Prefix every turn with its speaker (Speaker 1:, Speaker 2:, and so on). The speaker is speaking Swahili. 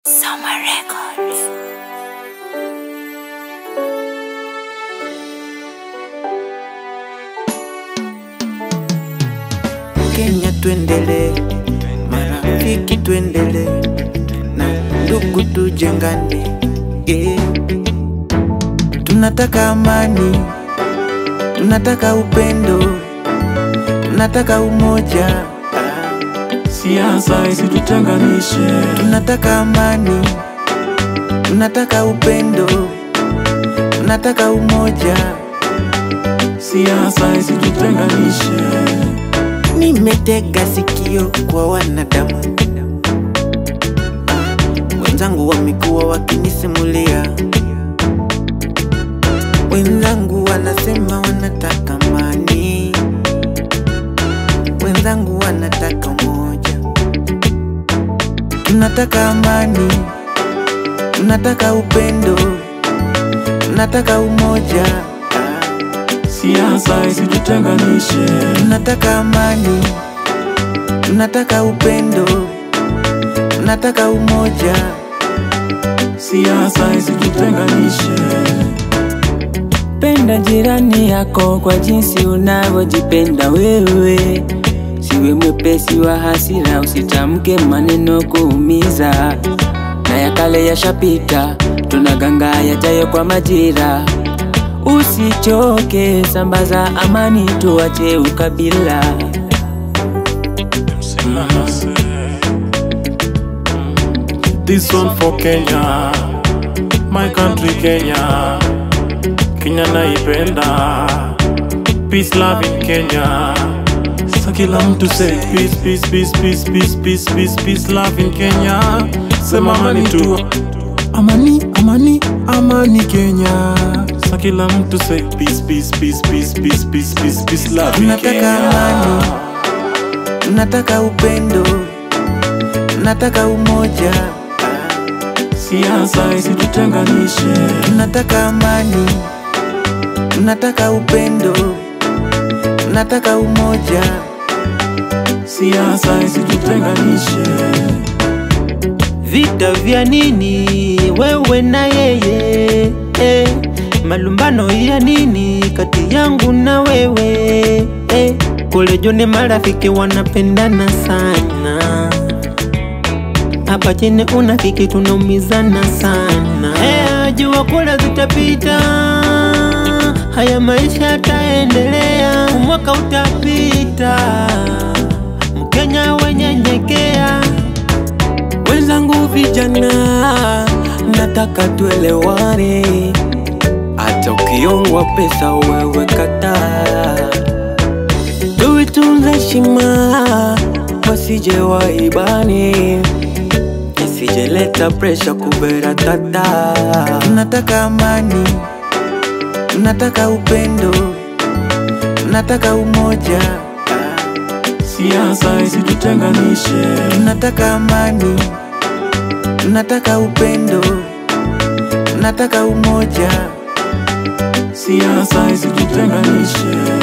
Speaker 1: Summer Records.
Speaker 2: Kenya tuendele, marafiki tuendele, na ndugu tujengane, yeah. Tunataka amani, tunataka upendo, tunataka umoja,
Speaker 3: Siasa isitutenganishe,
Speaker 2: tunataka amani, tunataka upendo, tunataka umoja.
Speaker 3: siasa isitutenganishe.
Speaker 2: Nimetega sikio kwa wanadamu wenzangu, wamekuwa wakinisimulia, wenzangu wanasema wanataka amani, wenzangu wanataka umoja. Tunataka amani, tunataka upendo, tunataka umoja.
Speaker 3: Siasa isitutenganishe,
Speaker 2: Tunataka amani, tunataka upendo, tunataka umoja.
Speaker 3: siasa isitutenganishe.
Speaker 4: Penda jirani yako kwa jinsi unavyojipenda wewe. Siwe mwepesi wa hasira, usitamke maneno kuumiza. Na ya kale yashapita, tunaganga yajayo kwa majira. Usichoke, sambaza amani, tuache ukabila.
Speaker 3: This one for Kenya, my country Kenya. Kenya naipenda, peace love in Kenya. Sa kila mtu say peace, peace, peace, peace, peace, peace, peace, peace love in Kenya. Sema amani tu, amani, amani, amani Kenya. Sa kila mtu say peace, peace, peace, peace, peace, peace, peace, peace love in
Speaker 2: Tunataka
Speaker 3: Kenya.
Speaker 2: amani, tunataka upendo, tunataka umoja.
Speaker 3: Siasa isitutenganishe,
Speaker 2: Tunataka amani, tunataka upendo, tunataka umoja.
Speaker 3: siasa isitutenganishe.
Speaker 5: Vita vya nini wewe na yeye eh? Malumbano ya nini kati yangu na wewe eh? Kule jone marafiki wanapendana sana, hapa chini unafiki tunaumizana sana eh, jua kula zitapita, haya maisha yataendelea, mwaka utapita, Mkenya wenyenyekea
Speaker 4: Wenzangu vijana, nataka tuelewane. Hata ukiongwa pesa wewe kataa, tuitunze heshima, wasije waibani, isijeleta presha kubera tata.
Speaker 2: Tunataka amani, tunataka upendo, tunataka umoja.
Speaker 3: Siasa isitutenganishe,
Speaker 2: Tunataka amani, tunataka upendo, tunataka umoja.
Speaker 3: siasa isitutenganishe.